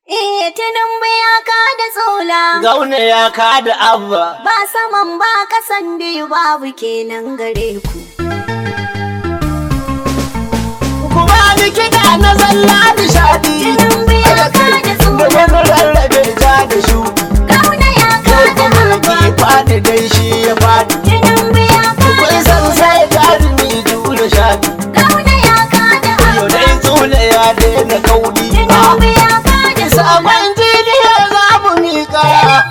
Eh, tunan ya ka da tsola. Gauna ya kada abba. Ba saman ba kasan biyu babu kenan gare ku. Kuma ni kiɗa na zalla nishaɗi. Tunan ya ka da Da tsola. wani rarrabe ja da shuɗi. Gauna ya ka Kai da kuma abba. ki faɗi dai shi ya faɗi. Tunan ya ka Kun da san tsola. sai jarumi jure shaɗi. Gauna ya ka da Yau abba. dai tsula ya daina kauɗi. Tunan ya ka da tsola. Sabon jiniya za mu miƙa.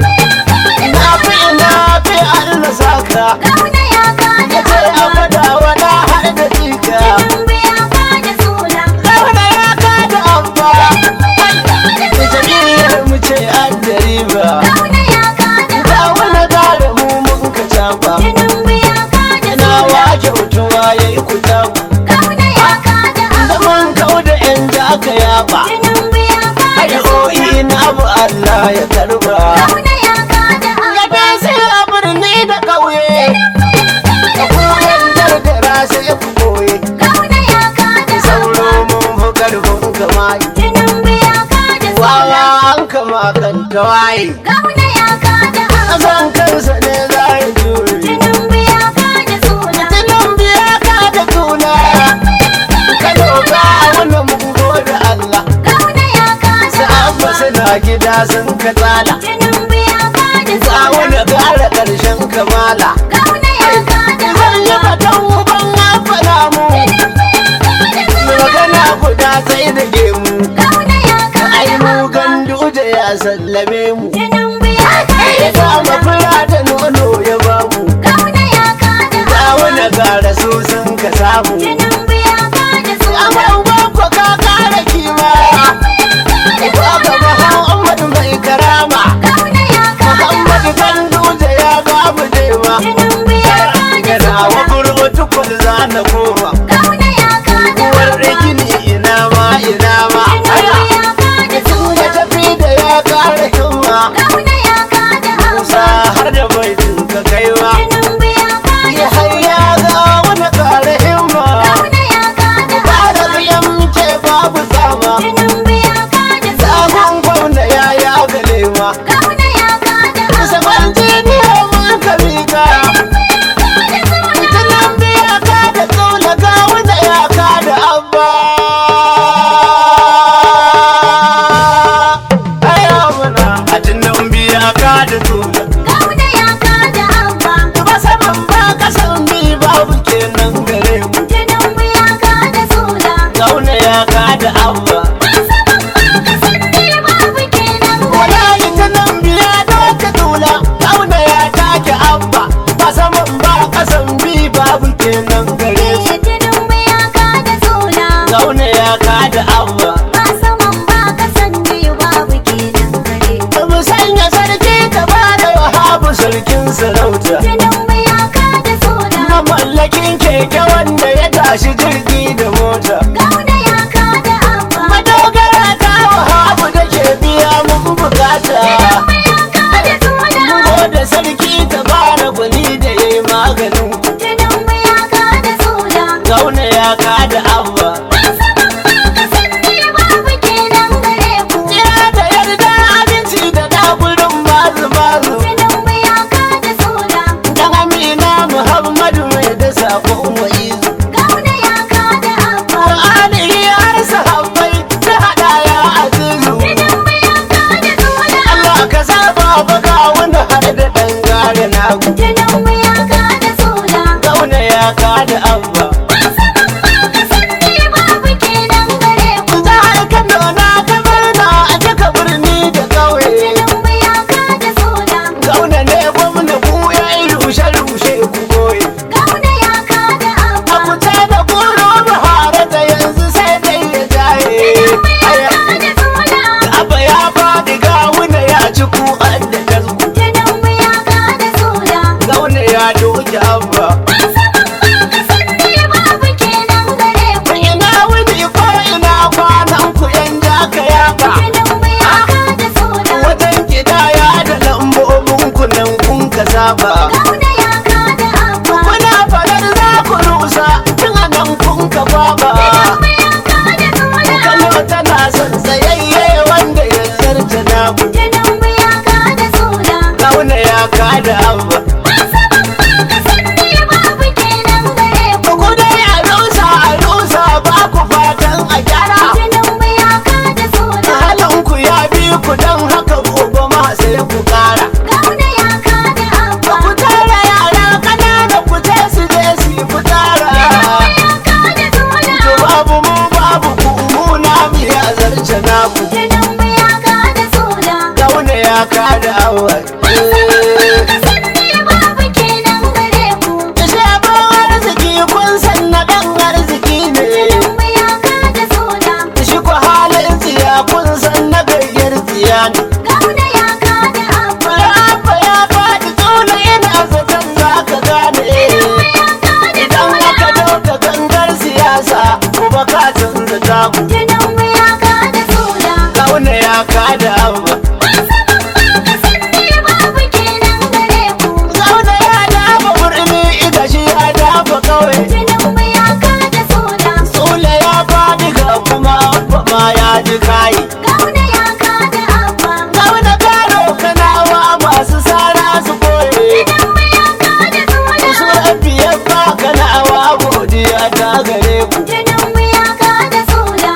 Na fi na fi Allah saka. Gauna ya ka da Ya ce a abba. fada wada har da jika. Tunan ya ka da tsola. Gauna ya kada abba. Da jam'iyyar mu ce an da riba. Gauna ya ka da Ga abba. wani gare mu mun ka caba. Tunan ya ka da Na tsola. wake mutuwa ya yi kuta. Gauna ya ka da abba. Zaman kau da ‘yan da aka yaba. Tunan ya ka da Addu'o'i na abu Allah ya karba. Gauna ya ka da Ya abba. sai a birni da ƙauye. Da koyan gargara sai ku koye. Gauna ya ka da Sauro abba. mun fi ƙarfin kamayi. Tunan ya ka da Wawa tsola. an kama kan tawaye. Gauna ya ka da abba. Ƙasan kansa ne za ya jure. Tunan ya ka da tsola. Tunan biya ka da tuna. Ka doka wannan mun gode Allah. Gauna ya ka da Sa'abba suna gida sun ka tsala. Tunan ya ka da Za tsola. wani gara ƙarshen kamala. Gauna ya ka da Zan yi abba. fatan uban afana mu. Magana guda sai da gemu. Gauna ya ka Ai da mu abba. gandu da ya sallame mu. Tunan ya ka Ya da kama tsola. fura da nono ya bamu. Gauna ya ka da Za abba. wani gara su sun ka samu. Tunan ya ka da tsola. Amma uban ku ka kara kima. Baba Muhammad mai karama. Gauna ya ka da Muhammad abba. gandu da ya bamu dema. Tunan ya ka da Gana wa tsola. burbutu kwal za na koma. Gauna ya ka da Uwar abba. gini ina ma ina ma. Tunan ya ka da Ya tsola. tafi da ya kara himma. Gauna ya ka da Musa abba. har da bai ka kaiwa. Tunan ya ka da Ya hayya ga wani kara himma. Gauna ya ka da Kara abba. biyan ce babu tsama. Tunan ya ka da tsola. Sabon gwamna ya ya gale ma. Gauna ya ka da Kusa abba. kwanci ne mun ka mika. Tunan biya ka da tsola ga wanda ya ka da abba. Aya mana a tunan biya ka da tsola. Gauna ya ka da abba. Ba saman ba kasan bi babu kenan gare mu. Tunan ya ka da tsola. Gauna ya ka da abba. Wala ita nan biya doka tula. Gauna ya take abba. Ba saman ba kasan bi babu kenan gare mu. Gauna ya ka da abba. Ba mu sanya sarki ta ba da wahabu sarkin sarauta. Mamallakin keke wanda ya tashi jirgi da mota. Madogara ta wahabu da ke biya mun bukata. Ko da sarki ta bara gwani da ya yi maganin ku. Gauna ya ka da abba. Kira da yarda abinci da daburin mazu mazu. Dan Amina Muhammadu mai da sakon wa'izu. Qur'ani har sahabbai ta hada ya azizu. Allah ka saba baka wani har da dan gare nagu. Gauna ya ka da abba. Jihar Kano na ta murna a duka birni da ƙauye. Gauna ne gwamna ku ya yi rushe-rushe ku goye. A kuce da kuro Buhari da yanzu sai dai ya jaye. Aya, Abba ya faɗi gawuna ya ci ku an da tasku. Gauna ya doki abba. Ina wuni ko ina kwanan ku yan jaka yaka. Wajen gidaya da lambobin ku nan kun ka saba. Kuna fadar za ku rusa tun a nan kun ka baba. Kano tana son tsayayye wanda ya naku Tinubu ya kada sola. kauna ya kada abba Masu babban kasan ne babu kenan gare ku. ku dai a rusa a rusa ba ku fatan a gyara Tinubu ya kada sola. halinku ya bi ku don haka gobe ma sai ku kara Gauna ya kada abba. ku tara yara kanana ku je su je su yi fitara Tinubu ya kada sola. to babu mu babu ku mu na mu ya zarce naku Tinubu ya kada sola. kauna ya kada abba Kasan ne babu kenan gare ku. Shaban arziki kun san na ɗan arziki ne Tinubu ya kada sola. shi ku halin tsiya kun san na gayyar tsiya ne Gauna ya kada abba. Abba ya faɗi tsula ina zaton za ka gane Tinubu ya kada idan sola. aka dauka gangar siyasa kuma ka canza taku Tinubu ya kada sola. kauna ya kada abba Masu babban kasan ne babu kenan gare ku. kauna ya dafa birni ita shi ya dafa kawai Tinubu ya kada sola. tsula ya faɗi ga kuma abba ma ya ji kayi Gauna ya kada abba. kauna karo kanawa masu sara su koye Tinubu ya kada sola. su biyar ba kanawa godiya ta gare ku Tinubu ya kada sola.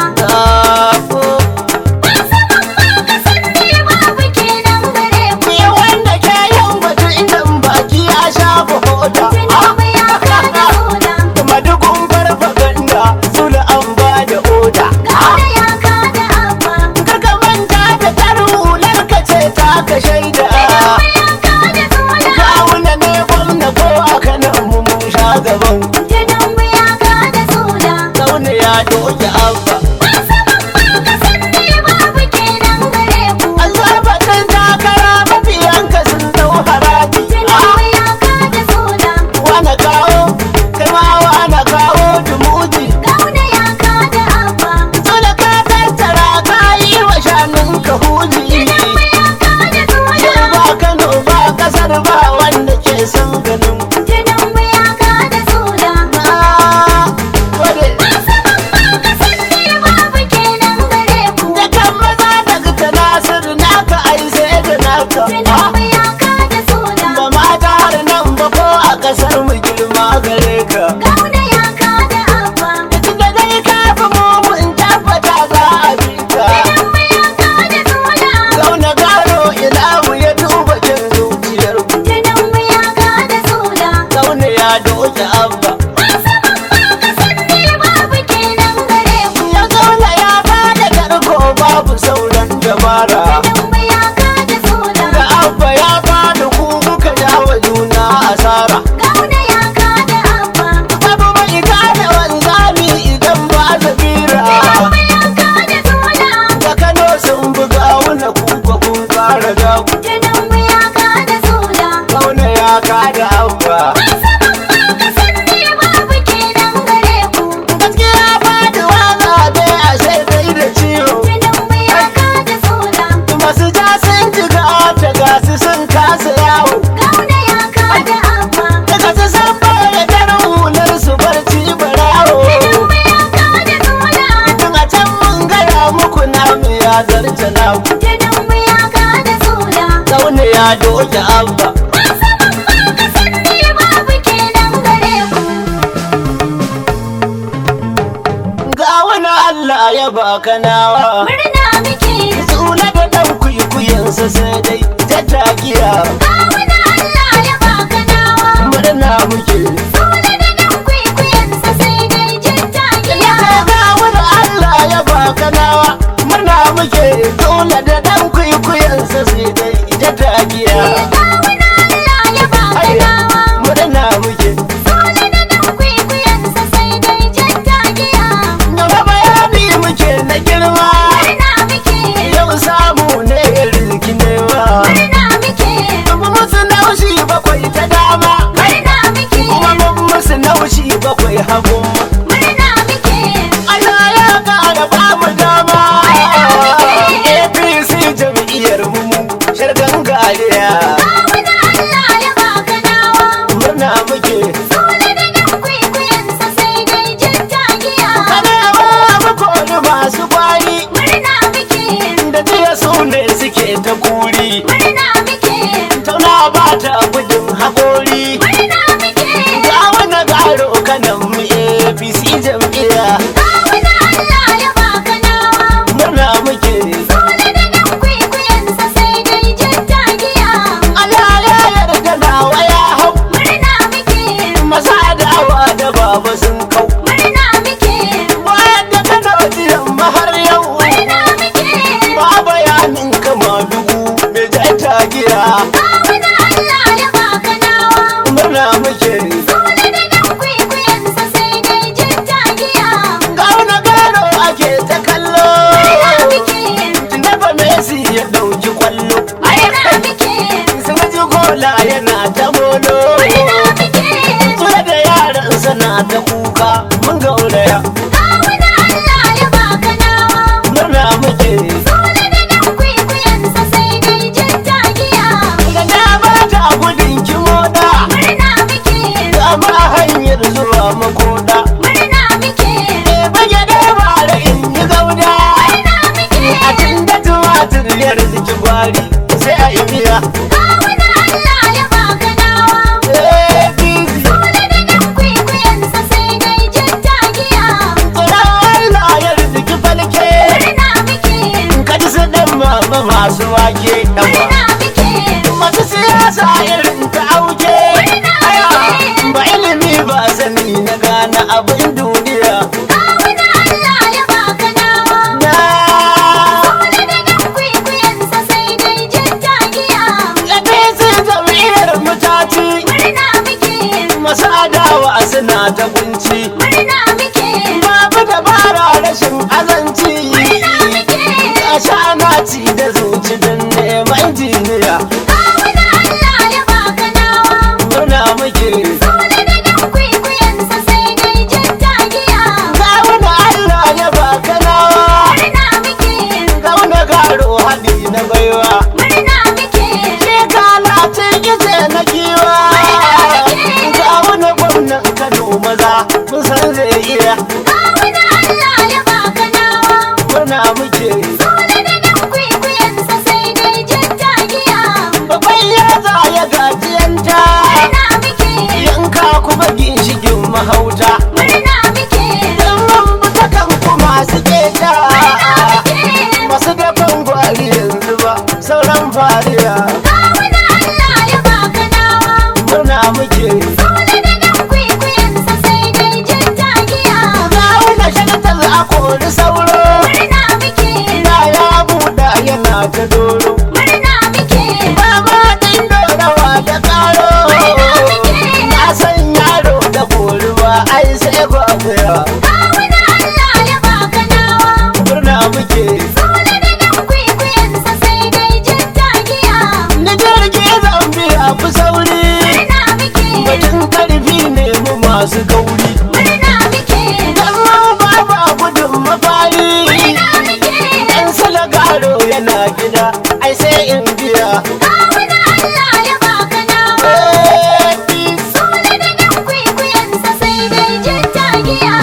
Sako. Masu babban kasan ne babu kenan gare ku. Ni wanda ke yin batu idan baki ya shafa hoda. Tinubu ya kada sola. Madugun farfaganda suna an ba da oda. Gauna ya kada abba. Kaka manta da tarin hular ka ce ta ka shaida. Tinubu ya kada sola. Kawuna ne gwamna ko a kanan mu mun sha gaban. Tinubu ya kada sola. Kauna ya doke abba. Masu babban kasan ne babu kenan gare ku. An zarfatin takara mafiyanka sun dau haraji. Tinubu ya kada sola. Wana kawo, kai ma wana kawo dumuji. Gauna ya kada abba. Dole ka tattara ka yi wa shanun ka huji. Tinubu ya kada sola. Yau ba Kano ba kasar ba wanda ke son ganin ku. Tinubu ya kada sola. Na gode. Masu babban kasan ne babu kenan gare ku. Da kan maza daga ta Nasiru naka ai sai da naka. Tinubu ya kada sola. Ba mata har nan ba ko a kasar mu girma gare ka. Gauna ya kada abba. Tunda dai ka fi mu mun tabbata za a bi ka. Tinubu ya kada sola. Zauna garo ilahu ya duba kin zuciyar ku. Tinubu ya kada sola. Zauna ya doke abba. Masu babban kasan ne babu kenan gare ku. Ya zauna ya bada garko babu sauran dabara. Tinubu ya kada sola. Da abba ya bada ku muka jawa juna asara. Gauna ya kada abba. Babu mai gane wanzami idan ba zabira. Tinubu ya kada sola. Da Kano sun buga wuna kuka kun fara gaku. Tinubu ya kada sola. Kauna ya kada abba. Masu babban kasan ne babu kenan gare ku. Gaskiya faduwa zabe a sai dai da ciwo. Tinubu ya kada sola. Masu ja sun jiga ta gasu sun kasa yawo. Gauna ya kada abba. Daga su san baya da hular su barci barawo. Tinubu ya kada sola. Tun a can mun gaya muku namu ya zarce naku. Tinubu ya kada sola. Zaune ya doke abba. Masu babban kasan ne babu kenan gare ku. Ga wani Allah ya baka nawa. Murna muke. Tsula da ɗan kwikwiyensa sai dai tattakiya. Kawuna Allah ya baka nawa. Murna muke. Sule da nan kwaikwayensa sai dai jin tagiya. Ga wani Allah ya baka nawa. Murna muke. Tsula da ɗan kwikwiyensa sai dai tattakiya. Kawuna Allah ya baka nawa. Murna muke. Sule da nan kwaikwayensa sai dai jin tagiya. Gaba bayani muke na girma. Murna muke. Yau samu ne rizki nema. Murna muke. Kuma musu naushi bakwai ta dama. Murna muke. Kuma mun musu naushi bakwai hagu. Murna muke. Allah ya ƙara ba mu dama. Murna muke. APC jam'iyyar mu ne suke ta kuri Murna muke, tauna ba ta gudun haƙori murna muke. ga wani garo kanan mu apc jam'iyya Kawuna Allah ya baka nawa. murna muke Dole da nan kwaikwayensa sai dai jin tagiya. Allah ya yarda nawa ya hau Murna muke, masa adawa da baba sun kau murna muke, bayan da kana jiran mahar yau murna muke. ba bayanin kama dugu mai jata gira Kawuna Allah ya baka nawa. murna muke Dole da nan kwaikwayensa sai dai jin tagiya. ga wani garo ake ta kallo Murna muke, Tunaba Messi ya ɗauki kwallo murna muke, sun ji gola yana ta molo murna muke. Kula da yaran sana ta kuka mun gauraya Kawuna Allah ya baka nawa. murna muke Dole da nan kwaikwayensa sai dai jin tagiya. da na ba ta gudun kimoda Murna muke, ga ma hanyar zuwa makoda murna muke, e bage da bara in yi gauda murna muke. a tun da tumatir ya riziki gwari sai a yi miya Kawuna Allah ya baka nawa. Eh, busy. Dole da nan kwaikwayensa sai dai jin tagiya. Tsoron Allah ya riziki falke Murna muke, ka ji su ɗan mama masu wake ɗan murna muke, masu siyasa irin ta auke aya ba ilimi ba sani na gane abin duniya kawuna Allah ya baka nawa. na Dole da nan kwaikwayensa sai dai jin tagiya. yabe sun jam'iyyar mutaci Murna muke, masu adawa suna ta kunci murna muke, babu dabara rashin azanci murna muke. a sha'ana ci da zuci don neman jiniya Kawuna Allah ya baka nawa. murna muke Dole da nan kwaikwayensa sai dai jin tagiya. Gawuna Allah ya baka nawa Murna muke, Gauna garo haɗi na baiwa murna muke, Shi kalacin gize na giwa Gawuna gwamnan Kano maza mun san zai iya kawuna Allah ya baka nawa. Murna muke Dole da nan kwaikwayensa sai dai jin tagiya. Babban yaza ya gajiyanta Murna muke, Yanka kuma ginshikin mahauta murna muke, Dan mun buta kan kuma su keta murna muke. Masu dafan gwari yanzu ba sauran fariya Kawuna Allah ya baka nawa. Murna muke Dole da nan kwaikwayensa sai dai jin tagiya. Gawuna shagatar a kori sauro Murna muke, Na ya buɗa yana ta doro murna muke, Baba ɗin dorawa da ƙaro Na san yaro da koruwa ai sai gwagwaya kawuna Allah ya baka nawa. Murna muke Dole da nan kwaikwayensa sai dai jin tagiya. Ni jirgi zan biya fi sauri Murna muke, Batun karfi ne mu masu kauri murna muke, Dan ma baba gudun mafari murna muke. Dan salagaro yana gida ai sai in biya Kawuna Allah ya baka nawa. Eh, peace. Dole da nan kwaikwayensa sai dai jin tagiya.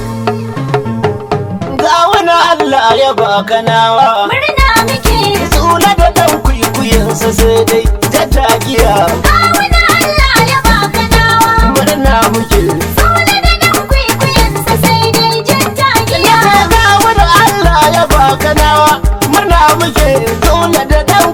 Ga wani Allah ya baka nawa Murna muke, Tsula da ɗan kwikwiyensa sai dai ta tagiya kawuna Allah ya baka nawa. Murna muke Dole da nan kwaikwayensa sai dai jin tagiya. Ga wani Allah ya baka nawa Murna muke Tsula da ɗan